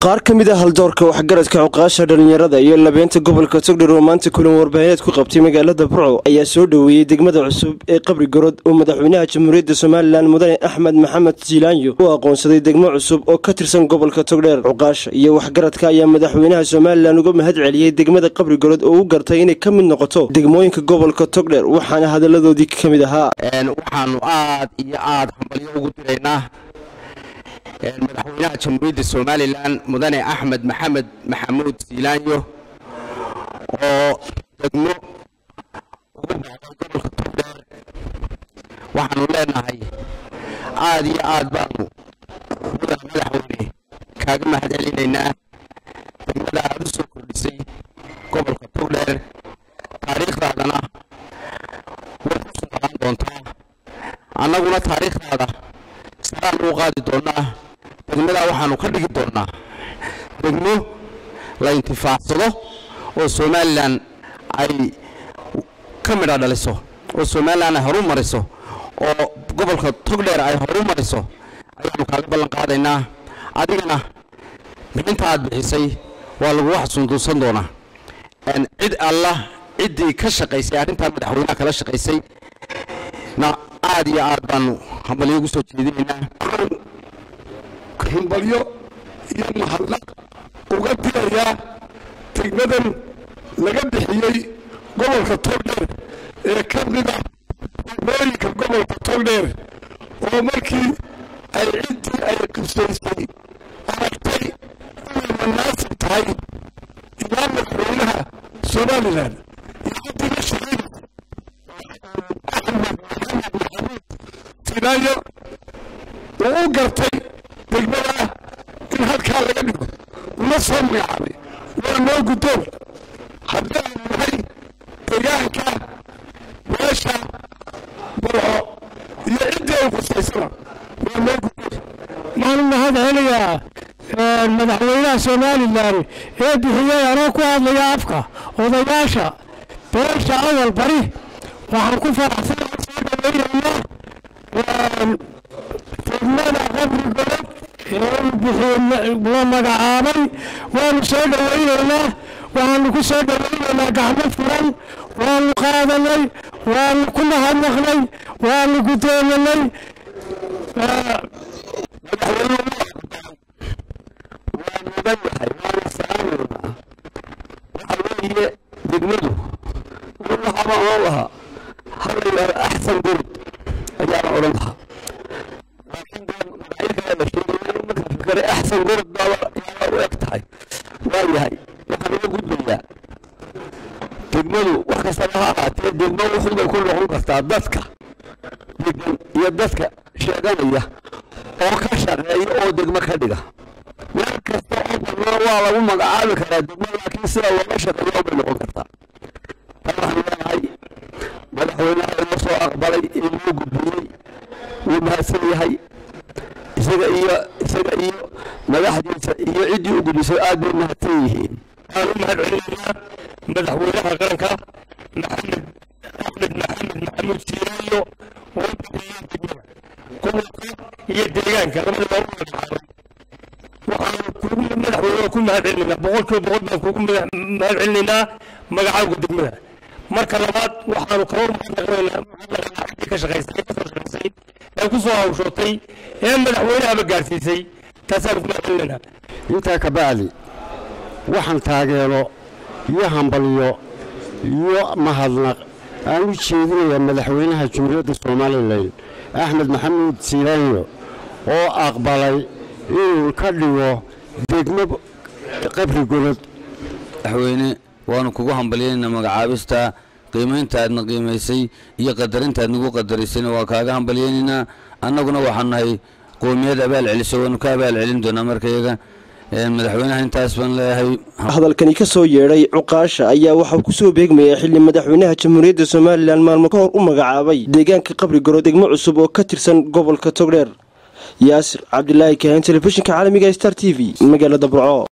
qaar ka mid a haldoorka waxgaradka cuqaasha dhallinyarada iyo labeynta gobolka togdher oo maanta kulan warbaahineed ku qabtay magaalada burco ayaa soo dhoweeyey degmada cusub ee qabri gorod oo madaxweynaha jamhuuriyadda somalilan mudane axmed maxamed jiilaanyo u aqoonsaday degmo cusub oo ka tirsan gobolka togdheer cuqaasha iyo waxgaradka ayaa madaxweynaha somalilan uga mahad celiyey degmada qabri gorod oo u gartay inay ka mid noqoto degmooyinka gobolka togdheer waxaana hadaladoodii ka mid ahaa waxaanu aad iyo aad hambalyo ugu diraynaa madaxweynaha jamhuuriyadda somalilan mudane axmed maxamed maxamuud siilaanyo oo degmo ugu baxday gobolka togdheer waxaanu leenahay aad iyo aad baanu mudane madaxweyne kaaga mahad celinaynaa degmada aad u soo kordhisay gobolka togdheer taariikhdaadana way ku soo qaban doontaa annaguna taariikhdaada saraan ugu qaadi doonnaa degmadaa waxaanu ka dhigi doonnaa degmo la intifaacsado oo somalilan ay ka midha dhaliso oo somalilan ay horu mariso oo gobolka togdheer ay horu mariso ayaanu kaaga ballan qaadaynaa adigana bixinta aad bixisay waa lagugu xasuunduusan doonaa cid alla ciddii ka shaqaysay arrintaa madaxweynaha kala shaqaysay na aad iyo aad baanu hambalyo ugu soo jeedinaynaa hambalyo iyo mahadnaq uga dirayaa degmadan laga bixiyey gobolka togdheer ee ka mida degmooyinka gobolka togdheer oo markii ay ciddii ay qisaysay aragtay inay manaasib tahay ilaa madaxweynaha somalilan iyo ciddii la shaqaynaysa axmed maxamed maxamuud sinaayo uu u gartay degmada in halkaa laga dhigo una soo magacaabay waa noo guddoon haddii aanu nahay deegaanka meesha burco iyo ciddii ay khusaysana waa noo guddoon waxaan u mahad celinayaa madaxweynaha somalilan ee bixiyey anoo ku hadlaya afka odayaasha beesha awal bari waxaan ku faraxsanahay soo dhaweynaynaa degmada qabri golod la magacaabay waanu soo dhawaynaynaa waxaanu ku soo dhawaynaynaa gacmo furan waanu qaadanay waanu ku mahadnaqnay waanu guddoominay waa mudan yahay waana salaamaynaa waxaa weeye degmadu waxaba oon lahaa hala yidhahdo axsan gurud ayaana odhan lahaa laakiin dee magacyo kale la sheegay marka fikare axsan gurud baaba yaaba u eg tahay waa yahay waxaan uga gudbayaa degmadu wax kastaba ha ahaatee degmo wuxuubay ku noqon kartaa dadka degan iyo dadka sheeganaya oo ka shaqeeya oo degmo ka dhiga meel kasta oo bannaan waa lagu magacaabi karaa degmo laakiin sida looga shaqeeyo bay noqon kartaa tan waxaan leenahay madaxweynaha inoo soo aqbalay ee loo gudbiyey wuu mahadsan yahay isaga iyo isaga iyo madaxdiisa iyo ciddii u gudbisay aad bay mahadsan yihiin waxaan u mahad celinaynaa madaxweynaha qaranka maxamed axmed maxamed maxamuud siiraayo oo bixiyey degmada gobolka iyo deegaanka labadaba u magacaabay waxaanu kugu madaxweynaha ku mahad celinaynaa boqolkiiba boqol baan kugu mahad celinaynaa magacaawga degmada marka labaad waxaanu kaba mahadnaqnaynaa ciddii ka shaqaysay kasoo shaqaysay ee ku soo hawshootay ee madaxweynahaba gaarsiisay taasaanu ku mahad celinaynaa intaa ka bacdi waxaan taageero iyo hambalyo iyo mahadnaq aan u jeedinayaa madaxweynaha jumhuuriyadda somalilan axmed maxamuud siilaanyo oo aqbalay inuu ka dhigo degmo qabri golod madaxweyne waanu kugu hambalyaynaa magacaabista qiimaynta aadna qiimaysay iyo qadarinta aad nagu qadarisayna waa kaaga hambalyaynaynaa annaguna waxaan nahay qoomiyad abaal celiso waanu ka abaal celin doonaa markayaga madaxweynaha intaas baan leeyahay hadalkani ka soo yeedhay cuqaasha ayaa waxaa ku soo beegmayay xilli madaxweynaha jamhuuriyadda somalilan maalmo ka hor u magacaabay deegaanka qabri goro degmo cusub oo ka tirsan gobolka togdheer yaasir cabdilaahi kaahin telefishinka caalamiga star t v magaalada burco